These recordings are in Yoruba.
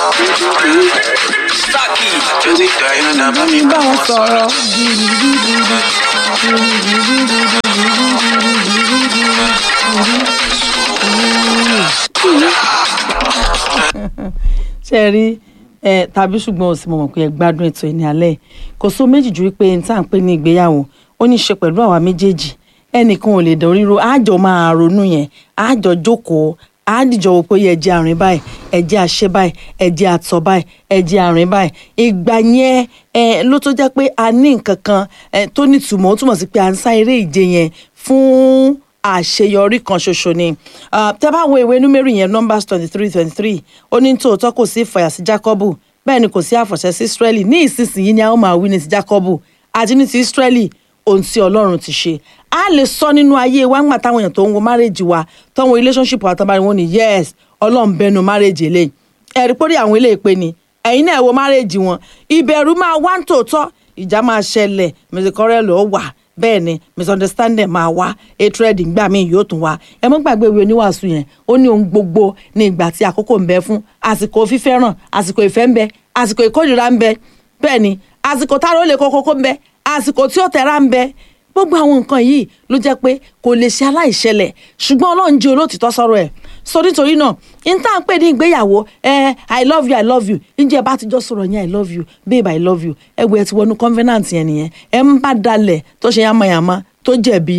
Stocky. Josie Diana, mami, bá wọn sọ̀rọ̀. ṣe rí ẹ tàbí ṣùgbọ́n òsì mo mọ̀ pé ẹ gbádùn ètò ìní alẹ́ kò só méjì ju wípé n tá à ń pè ní ìgbéyàwó ó ní í ṣe pẹ̀lú àwa méjèèjì ẹnìkan ò lè dán ríro àjọ máa ronú yẹn àjọ jókòó àdìjọ wò pé ẹjẹ àrìn báyìí ẹjẹ àṣẹ báyìí ẹjẹ àtọ báyìí ẹjẹ àrìn báyìí ìgbà yẹn ẹ ló tó jẹ́ pé a ní nǹkan kan ẹ tó nítumọ̀ ó túmọ̀ sí pé à ń sá eré ìje yẹn fún àṣeyọrí kan ṣoṣo ni tẹ́ bá wo ìwé númérì yẹn numbers twenty three twenty three ó ní tòótọ́ kò sí ìfàyà sí jacobu bẹ́ẹ̀ ni kò sí àfọ̀ṣẹ sí israeli ní ìsinsìnyí ni a ó máa wí ní ti jacobu àti ní ti israeli ohun tí ọlọ́run ti ṣe a lè sọ nínú ayé wa ńgbà táwọn èèyàn tó ń wo marriage wa tó ń wo relationship wa tó bá wọn ni yes ọlọ́run bẹnu marriage eléyìí ẹ̀rí pórí àwọn eléyìí pé ni ẹ̀yin náà wo marriage wọn ìbẹ̀rù máa wá ń tòótọ́ ìjà máa ṣẹlẹ̀ mẹsìkọ́rẹ́ ló wà bẹ́ẹ̀ ni misunderstanding máa wá hatred ńgbà míì yóò tún wá ẹ mọ́ gbàgbé ìwé oníwàásù yẹn ó ní ohun gbogbo ní ìgbà tí àkókò ń bẹ fún àsìkò fífẹ́ràn àsìkò ìfẹ́ ń bẹ àsìkò ìkórìíra ń bẹ bẹ́ẹ̀ ni àsìkò táwọn ó lè kókókó ń bẹ àsìkò tí ó tẹ̀ra ń bẹ gbogbo àwọn nǹkan yìí ló jẹ́ pé kò lè ṣe aláìṣẹlẹ̀ ṣùgbọ́n ọlọ́run jẹ́ olóòtítọ́ sọ̀rọ̀ ẹ̀ so nítorí náà n tá à ń pè ní ìgbéyàwó ẹ i love you i love you ǹjẹ́ bá ti jọ sọ̀rọ̀ yẹn i love you babe i love you ẹ wo ẹ ti wọnú covenant yẹn nìyẹn ẹ ń bá dalẹ̀ tó ṣe yamayama tó jẹ̀bi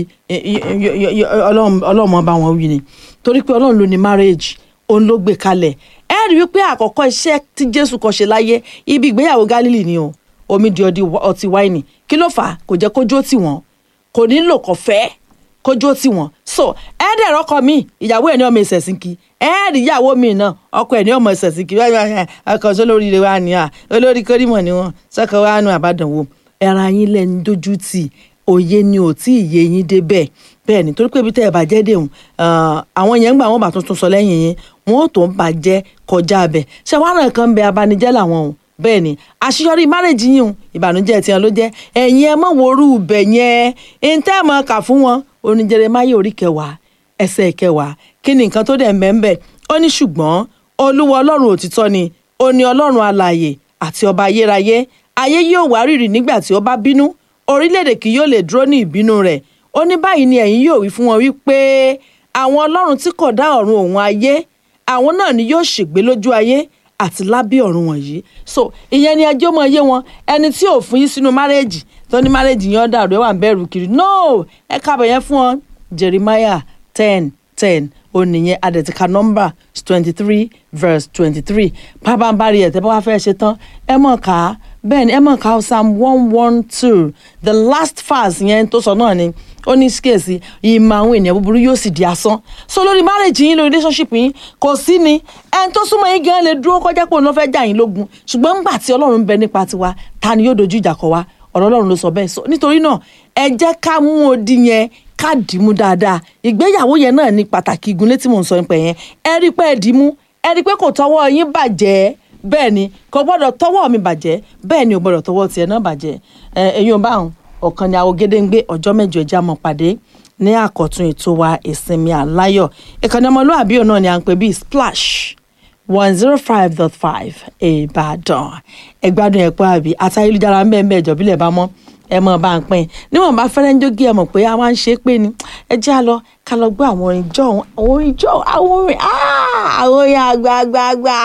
ọlọ́run bá wọn wí ni torí pé ọlọ́run ló ní marriage òun ló gbé kalẹ̀ ẹ rí wípé àkọ́kọ́ iṣẹ́ tí jésù kọ́ ṣe láyé ibi ìgbéyàwó gálílì ni o omi di ọtí wáìnì kí ló fà á kò jẹ́ kójó tì wọ́n kò nílò kò fẹ́ kójó tì wọ́n so ẹ̀ẹ́dẹ̀rẹ̀ ọkọ mi ìyàwó ẹ̀ ní ọmọ ìṣẹ̀sìnkì ẹ̀ẹ́dì ìyàwó mi náà ọkọ ẹ̀ ní ọmọ ìṣẹ̀sìnkì ọkọ sọ lórí ilé wa ni à olórí kórìmọ̀ ni wọn sọkọ wa nu àbádànwò ẹ̀ra yín lẹ́nu dójú tì òye ni ò tí ì yé yín débẹ̀ bẹ́ẹ̀ ni torí pé ibi tẹ́ ẹ bàjẹ́ dèhùn àwọn yẹn ń gbà wọ́n bá tuntun sọ lẹ́yìn yín wọ́n ò tó ń bàjẹ́ kọjá abẹ ṣé wàá ràn kan bẹ abanijẹ́ làwọn o bẹ́ẹ̀ ni àṣeyọrí márèjì yìí ìbànújẹ́ tiẹ̀ ló jẹ́ ẹ̀yin ẹ mọ̀ wòrú ibẹ̀ yẹn ń tẹ́ mọ̀ kà fún wọn oní Jeremáyà orí kẹwàá ẹsẹ̀ kẹwàá kí ni nǹkan tó dẹ̀ mẹ́ńbẹ̀ ó ní ṣùgbọ́n olúwa ọlọ́run òtítọ́ ni ó ní ọlọ́run alààyè àti ọba ayérayé ayé yóò wárìrì nígbà tí ó bá bínú orílẹ̀-èdè kì yóò lè dúró ní ìbínú rẹ̀ ó ní báyìí ni ẹ̀yin yóò wí fún wọn wípé àwọn ọlọ́run tí kò dá ọ̀run òun ayé àwọn náà ni yóò ṣègbé lójú ayé àti lábẹ́ ọ̀run wọ̀nyí so ìyẹn ni ẹjọ́ mọ iye wọn ẹni tí ò fún yín sínú márẹ́jì tó ní márẹ́jì yẹn dàrú ẹ wà ń bẹ̀rù kiri no ẹ kábọ̀ yẹn fún ọ Jeremiah ten ten oníyẹn adẹ̀tíkà nọ́mbà twenty three verse twenty three pábánbárì ẹ̀ tẹ́ bá wá fẹ́ ṣe tán ẹ mọ̀ ká bẹ́ẹ̀ ni ẹ mọ̀ ká psalm one one two the last verse yẹn tó sọ náà ni ó ní kíyèsí ìmọ̀ àwọn ènìyàn búburú yóò sì di asán so lórí marriage yín lórí relationship yín kò sí ni ẹni tó súnmọ́ yín gan lè dúró kọjá pé òun ló fẹ́ jà yín lógun ṣùgbọ́n ńgbà tí ọlọ́run ń bẹ nípa tiwa ta ni yóò dojú ìjà kọ wa ọ̀rọ̀ ọlọ́run ló sọ bẹ́ẹ̀ so nítorí náà ẹ jẹ́ ká mú odi yẹn ká dìímú dáadáa ìgbéyàwó yẹn náà ní pàtàkì igun létí mò ń sọ nípa yẹn ẹ rí pé ẹ dìímú ẹ rí pé kò tọwọ́ yín bàjẹ́ bẹ́ẹ̀ ni kò gbọ́dọ̀ tọwọ́ mi bàjẹ́ bẹ́ẹ̀ ni ò gbọ́dọ̀ tọwọ́ tiẹ̀ náà bàjẹ́ ẹ ẹ̀yin ò bá wọn ọ̀kan ni àwọn gédéǹgbé ọjọ́ mẹ́jọ ẹja mọ̀ pàdé ní àkọ́tún ètò wa ìsinmi àláyọ̀ ìkànnì ọmọlúwàbí òun náà ni à ń pè bíi splash one zero five dot five ìbàdàn ẹgbádùn ẹ̀pọ̀ àbí àtayélujára ń bẹ́ẹ̀ ń bẹ́ẹ̀ jọ̀bílẹ̀ bá mọ́ ẹ mọ̀ bá ń pín níwọ̀n bá fẹ́rẹ́ ń jógí ẹ mọ̀ pé a máa ń ṣe é pé ni ẹ jẹ́ à lọ ká lọ gbọ́ àwọn orin jọ àwọn orin jọ àwọn orin àwọn orin àgbààgbààgbà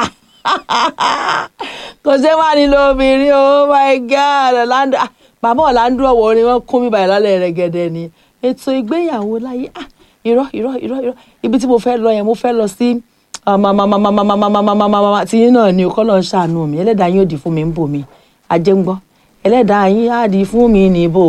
kò ṣe wá nílò obìnrin oh my god ọ̀làndó bàbá ọ̀làndó ọ̀wọ́ orin wọn kún mi báyìí lálẹ́ rẹ̀ gẹ̀dẹ̀ ni ètò ìgbéyàwó láyé ah irọ́ irọ́ irọ́ irọ́ ibi tí mo fẹ́ lọ yẹn mo fẹ́ lọ sí tí yín náà ni kọ́ lọ́ọ́ ṣàánú mi ẹlẹ́dàá yín ò dì fún mi ń bò mí ajé ń gbọ́ ẹlẹ́dàá yín á dì fún mi níbò